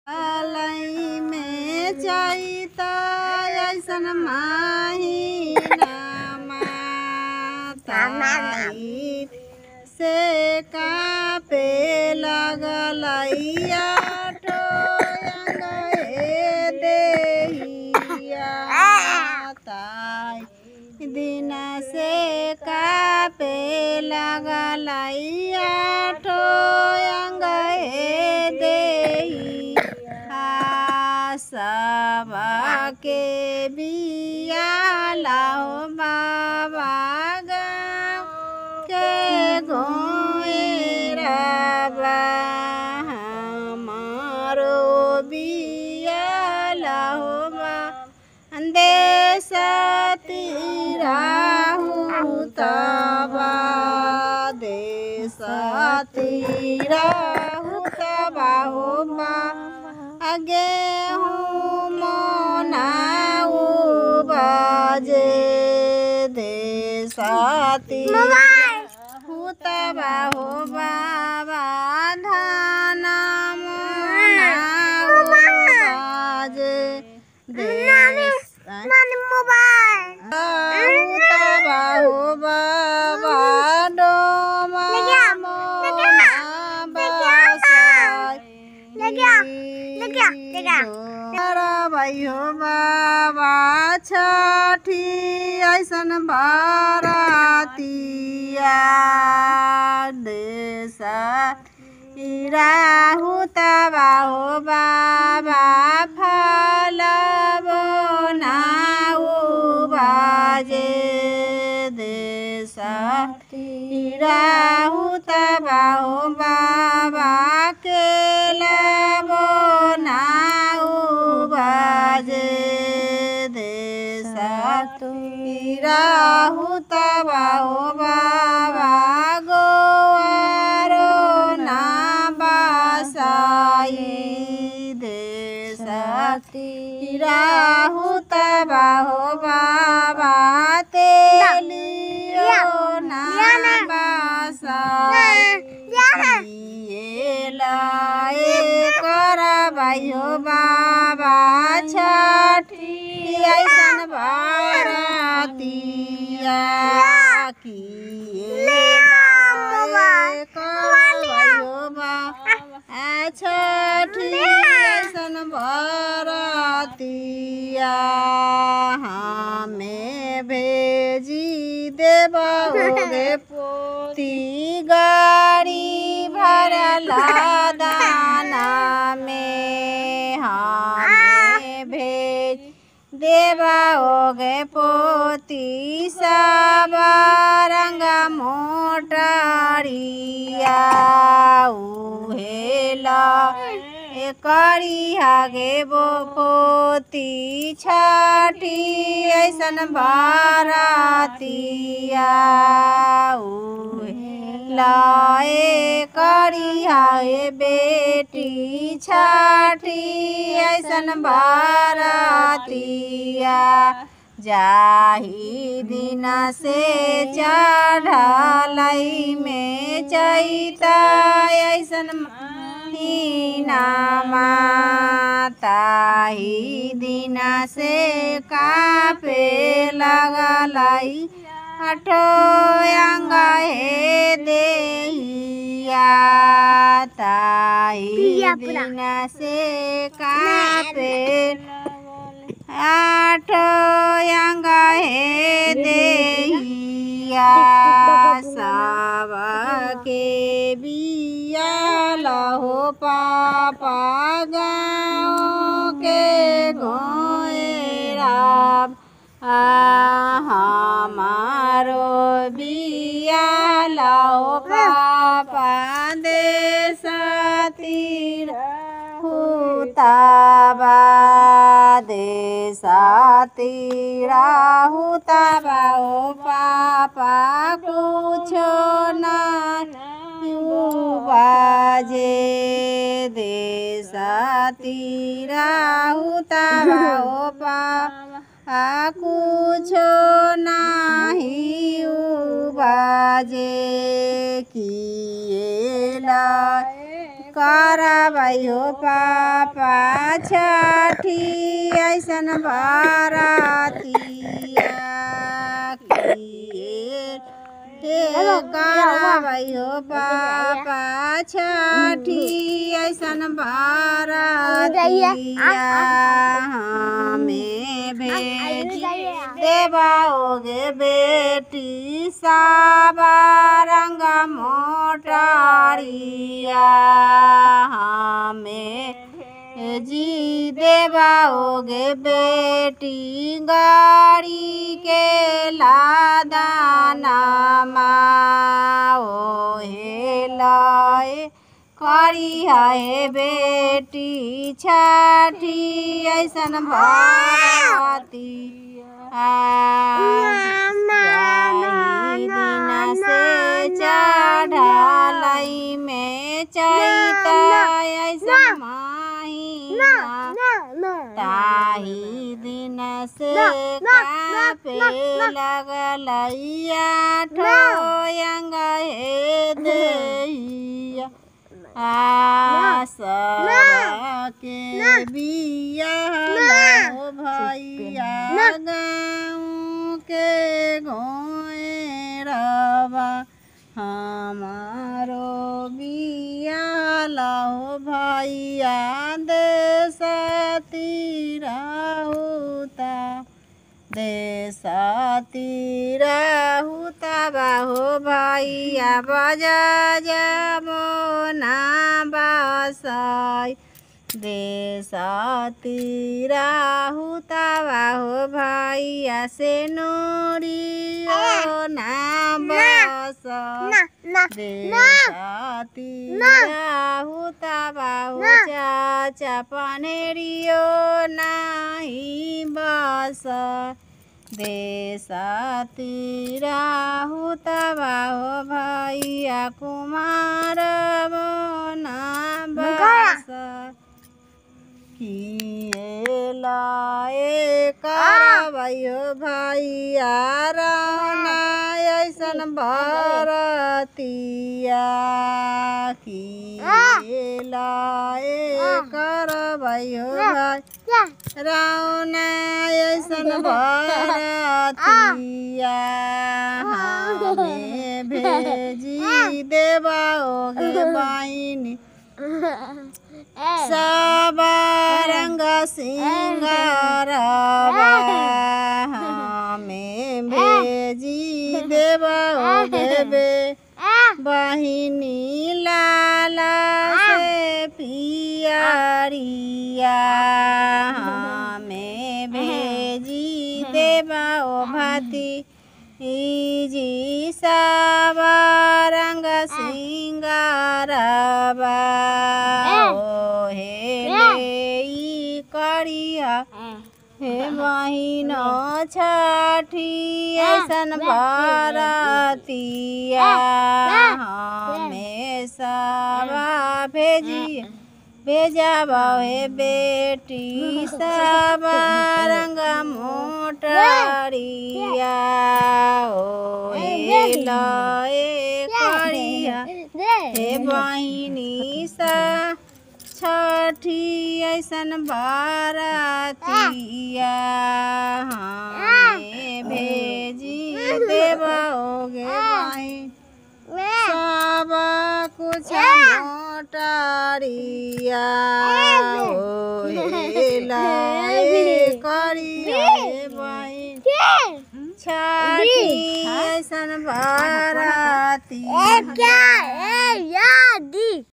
लई में चैता ऐसन माहिना माताई से कापे लगलैया टोयंग हे देहिया ताई दिन से कापे लगलैया टोयंग हे देहिया सबके बिया लाओ बाबा गाँव के गोरबा हमारो बिया लाओ बा देश तिराहू तबा देश तिराहू तबा हो बा आगे हूँ मनाऊ बाजे देसाती हुतबा हो बाबा धान मनाऊ बाजे देस हुतबा हो बाबा डोमा मोना बासाई भयो बाबा छठी ऐसन बारातिया देश राहु तबा हो बाबा फल बनाऊ बाजे देश राहु तबा हो बाबा केला बनाऊ बाजे देश राहु तबा हो बाबा गोवारो ना बासाई देश राहु तबा हो बाबा तेलियो ना बासाई लाए करबायो बाबा छठी ऐसन बारातिया किए करबायो बाबा छठी ऐसन बारातिया हमें भेजी देबोगे पोती गाड़ी भरला दाना में हमें भेज देबाओगे पोती सब रंग मोटरिया उहेला करी हागे बो पोती छठी ऐसन बारातिया लाए करी हाय बेटी छठी ऐसन बारातिया जाही दिन से चढ़लई में चैता ऐसन महीना माताही दिन से कापे लगलई अठो अंग हे देहिया ताही दिन से कापे आठ अंग हे देहिया सबके बिया लहो पापा गाँव के गोरा हमारो बिया लाओ पापा देश तीर हुताबा देश तीरा हुताबा ओ पापा कुछो ना बाजे देश तीरा हुताबा ओ पापा कुछो नाही बाजे किए ला करबै हो पापा छठी ऐसन बरतिया किए हे करबै हो पापा छठी ऐसन बरतिया हमें भेजी देवाओगे बेटी साबा रंग मोटरिया हमें जी देवाओगे बेटी गाड़ी के लादाना माओ हे लाए करी है बेटी छठी ऐसन भारती दिन से चढ़ालई में चैता ऐसन माहीना ताही दिन से कापे लगलैया ठोयंग हे दैया आसरा के बिया लो भैया गाँव के घोरवा हमारो बिया लो भैया देश तीराहुता देश तीराहुता बाहो भैया बजा जाबो ना बसाई देश तीराहुता बाहो भैया से नोरियो ना बसाई हुता बाहु चाचा पनेरियो नाही बस देशतिर हुता बाहो भैया कुमार बना बस किए लाए करबैयो भैया राना ऐसन बरतिया किए लाए करबैयो भाई राना ऐसन बरतिया हमें भेजी देबाओगे बहिनी सबा रंग सिंगारवा हमें भेजी देबाओगे बे बहिनी लाला से पियरिया हमें भेजी देबाओ भाती जी सबा रंग सिंगारवा ओ हे ले करिया हे बहिनो छठी ऐसन बरतिया हमें सबा भेजी भेजा हे बेटी सब रंग मोटरिया ओ हे लए करिया हे बहिनी सा छठी ऐसन बारतिया हमें भेजी देबोगे बहिन सब कुछ मोटरिया ओ हे लाए करिया हे बहिन छठी ऐसन बारतिया